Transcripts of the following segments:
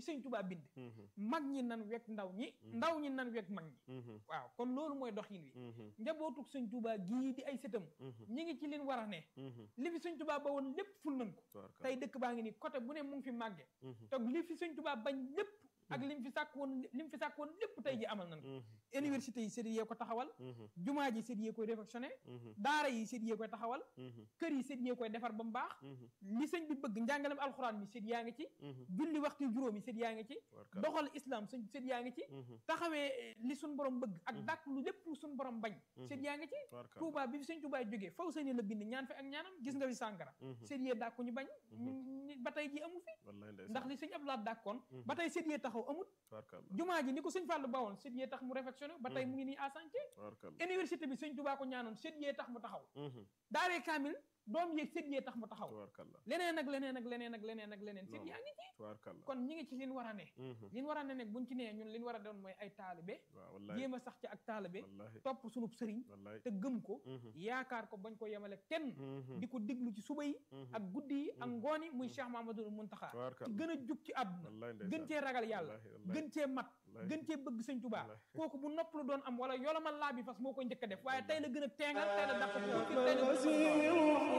sëñ Tuubaa bind mag ñi nan wekk ndaw ñi ndaw ñi nan wekk mag ñi waaw kon loolu mooy doxin wi njabootuk sëñ Tuubaa gii di ay sëtam ñi ngi ci leen war a ne li fi sëñ Tuubaa ba woon lépp ful nañ ko tey dëkk baa ngi nii côté bu ne mu ngi fi màgge te li fi sëñ Tuubaa bañ lépp ak lim fi sàkk woon lim fi sàkk woon lépp tey ji amal nañ ko université yi sët yee ko taxawal jumaa ji sët yee koy réfectionné daara yi sët yee koy taxawal kër yi sët yee koy defar ba mu baax li sëñ bi bëgg njàngalem alxuraan mi sët yaa ngi ci julli waxtu juróomi sët yaa ngi ci doxal islam sëñ sët yaa ngi ci taxawee li suñ borom bëgg ak dàkk lu lépp lu suñ borom bañ sët yaa ngi ci Touba bi fi sëñ Touba jógee faw sëñ la bind ñaan fi ak ñaanam gis nga fi sànkara sët yee dàkku ñu bañ ba tey ji amu fi ndax li sëñ Abdoulaye dàkkoon ba tey sët yee taxaw amut jumaa ji ni ko sëñ Fallou bawoon sët yee tax mu réfectionné ba tey mu ngi nii à chantier université bi sëñ Touba ko ñaanoon sët yee tax mu taxaw daaree kaamil doom yeeg sët yee tax mu taxaw leneen ak leneen ak leneen ak leneen ak leneen sët yaa ngi ci kon ñi ngi ci liñ war a ne liñ war a ne nag buñ ci nee ñun liñ war a doon mooy ay taalibe jéem a sax ci ak taalibe topp sunub sëriñ te gëm ko yaakaar ko bañ ko yemale kenn di ko diglu ci suba yi ak guddi yi ak ngoon yi muy Cheikh Mamadou Muntaxa ci gën a jug ci àdduna gën cee ragal yàlla gën cee mat gën cee bëgg sëñ Tuubaa kooku bu nopp lu doon am wala yolamal laa bi fas moo koy njëkk a def waaye tey la gën a teengal tey la dàq tey la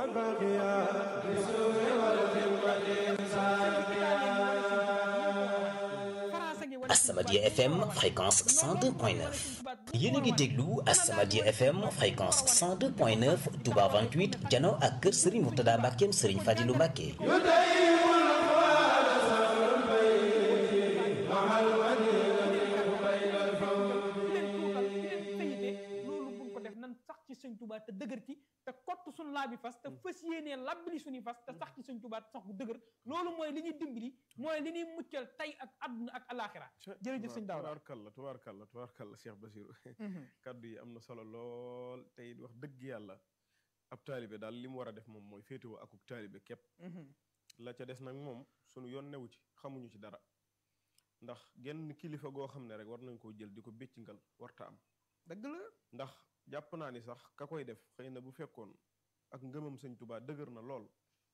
Asamadia FM fréquence 102.9 yéen a ngi déglu Asamadia FM fréquence 102.9 Touba 28 jano ak kër Serigne Mourtada Mbackeem Serigne Fadilou Mbacke ci sëñ Tuubaa te dëgër ci te kott suñ laa bi fas te fas yéenee labbali suñuy fas te sax ci sëñ Tuubaa te sax bu dëgër loolu mooy li ñuy dimbali mooy li ñuy muccal tey ak àdduna ak alaxira jërëjëf sëñ Daawda tubaarkalla tubaarkalla tubaarkalla Cheikh Basirou kaddu yi am na solo lool tey wax dëgg yàlla ab taalibe daal li mu war a def moom mooy féetewoo akuk taalibe képp la ca des nag moom suñu yoon newu ci xamuñu ci dara ndax genn kilifa goo xam ne rek war nañ koo jël di ko béccingal warta am dëgg la ndax jàpp naa ni sax ka koy def xëy na bu fekkoon ak ngëmam sëñ Tuubaa dëgër na lool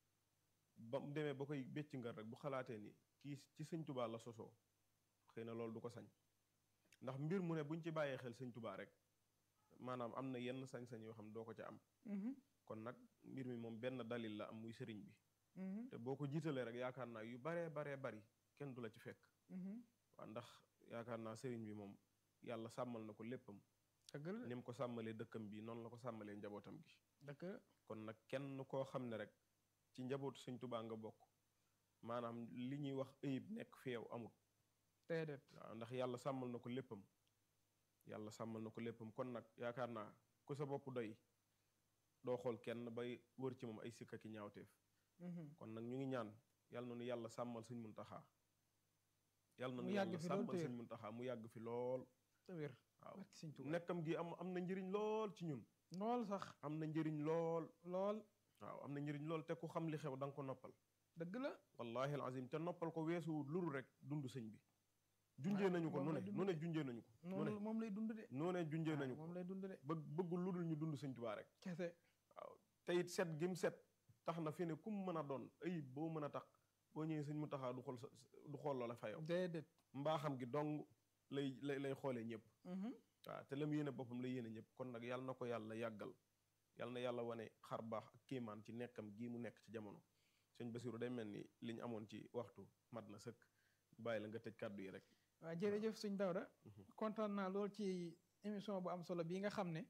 ba mu demee ba koy bécc ngal rek bu xalaatee ni kii ci sëñ Tuubaa la sosoo xëy na loolu du ko sañ ndax mbir mu ne buñ ci bàyyee xel sëñ Tuubaa rek maanaam am na yenn sañ-sañ yoo xam ne doo ko ca am kon nag mbir mi moom benn dalil la am muy sëriñ bi te boo ko jiitalee rek yaakaar naa yu baree baree bari kenn du la ci fekk waaw ndax yaakaar naa sëriñ bi moom yàlla sàmmal na ko léppam ni mu ko sàmmalee dëkkam bi noonu la ko sàmmalee njabootam gi dëkk kon nag kenn koo xam ne rek ci njabootu sëñ Tuubaa nga bokk maanaam li ñuy wax ayib nekk fi yow amul déedéet waaw ndax yàlla sàmmal na ko léppam yàlla sàmmal na ko léppam kon nag yaakaar naa ku sa bopp doy doo xool kenn bay wër ci moom ay sikka ki ñaawteef kon nag ñu ngi ñaan yàlla na nu yàlla sàmmal sëñ Muntaxaa yàlla na nu yàlla sàmmal sëñ Muntaxaa mu yàgg fi lool te wér waaw nekkam gi am am na njëriñ lool ci ñun lool sax am na njëriñ lool lool waaw am na njëriñ lool te ku xam li xew da nga ko noppal dëgg la wallahi alazim te noppal ko weesu luru rek dund sëñ bi junjee nañu ko nu ne nu ne junjee nañu ko nu ne moom lay dund de nu ne junjee nañu ko moom lay dund de bëgg bëggul lu dul ñu dund sëñ Tuubaa rek kese waaw te it set gim set tax na fi ne kum mën a doon ayib boo mën a tax boo ñëwee sëñ mu taxaa du xool sa du xool loola fa yow déedéet mbaaxam gi dong lay lay lay xoolee ñëpp waaw te la mu yéene boppam la yéene ñëpp kon nag yàlla na ko yàlla yàggal yàlla na yàlla wane xar baax ak kéemaan ci nekkam gii mu nekk ci jamono sëñ Basiru day mel ni li ñu amoon ci waxtu mat na sëkk bàyyi la nga tëj kàddu yi rek waaw jërëjëf sëñ Dawda kontaan naa lool ci émission bu am solo bii nga xam ne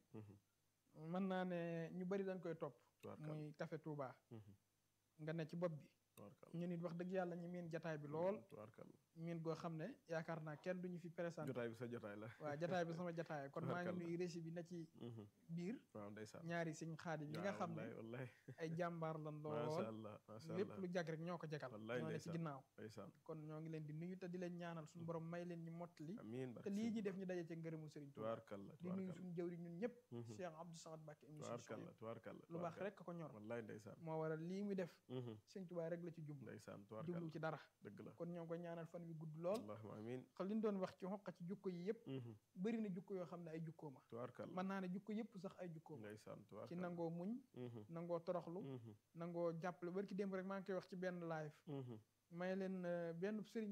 mën naa ne ñu bari dañ koy topp muy Café Touba nga ne ci bopp bi ñu nit wax dëgg yàlla ñu miin jataay bi lool miin goo xam ne yaakaar naa kenn duñu fi présenté jotaay bi sa jotaay la waaw jataay bi sama jotaay kon maa ngi nuyu régi bi na ci biir waaw ndeysaan ñaari sëñ xaadim yi nga xam ne ay jàmbaar lan lool lépp lu jag rek ñoo ko jagal ñoo ne ci ginnaaw kon ñoo ngi leen di nuyu te di leen ñaanal suñu borom may leen ñu mottali te lii ñi def ñu daje ci ngërëmu sëriñ Tuubaa di nuyu suñu jëwri ñun ñëpp Cheikh Abdou Samad Mbacké lu baax rek ko ñor moo waral lii muy def sëñ Tuubaa rek la ci jublu jublu ci dara kon ñoo ngi koy ñaanal fan wi gudd lool xam li ñu doon wax ci xoqa ci jukko yi yëpp bëri na jukko yoo xam ne ay jukkoo ma mën naa ne jukko yëpp sax ay jukkoo ma ci nangoo muñ nangoo toroxlu nangoo jàppale bari ki démb rek maa ngi koy wax ci benn live may leen benn sëriñ